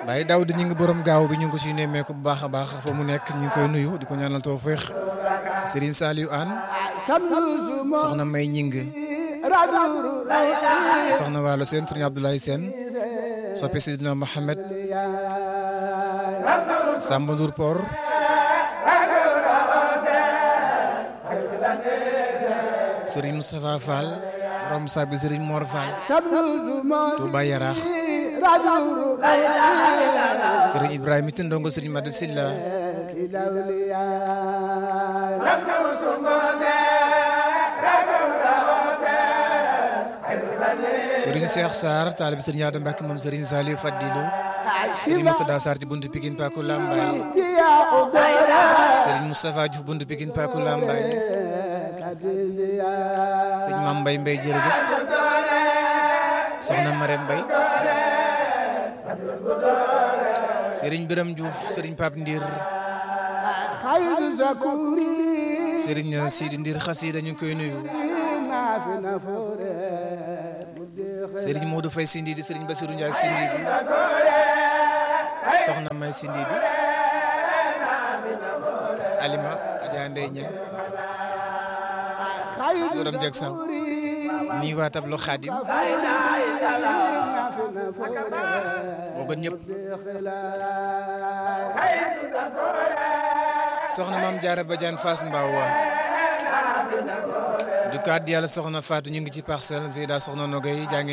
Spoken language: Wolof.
waaye daaw di ñu ngi borom gaaw bi ñu ngi ko si nemmeeku bu baax a baax fa mu nekk ñu ngi koy nuyu di ko ñaanal tawfeex Serigne Saliou Anne soxna May Ñing soxna Waalo Sène Serigne Abdoulaye Sène soppi Sidina Mohamed Samba Ndour Por Serigne Moustapha Fall borom sabi Serigne Mor Fall Touba Yaraax Serigne Ibrahima Tine ndongo Serigne Madi Silla Serigne Cheikh Sarr taalibi Serigne Adam Mbacke moom Serigne Saliou Fadilou Serigne Moutada Sarr ci buntu Pikine Paku Lambaye Serigne Moustapha Diouf buntu Pikine Paku Lambaye Serigne Mame Mbaye Mbaye jërëjëf soxna Marème Mbaye Serigne Biram Diouf Serigne Pape Ndir Serigne Sidi Ndir xasida ñu ngi koy nuyu Serigne Modou Faye Sindidi Serigne Bassirou Ndiaye Sindidi soxna May Sindidi Alima Adja Ndeye Niang borom jeg saw nii waa tablo Xaadim moo gën ñëpp soxna maam Jaara Badiane Fass Mbaaw waa du kaddu yàlla soxna Fatou ñu ngi ci parcelle Zeyda soxna Nogay jàngi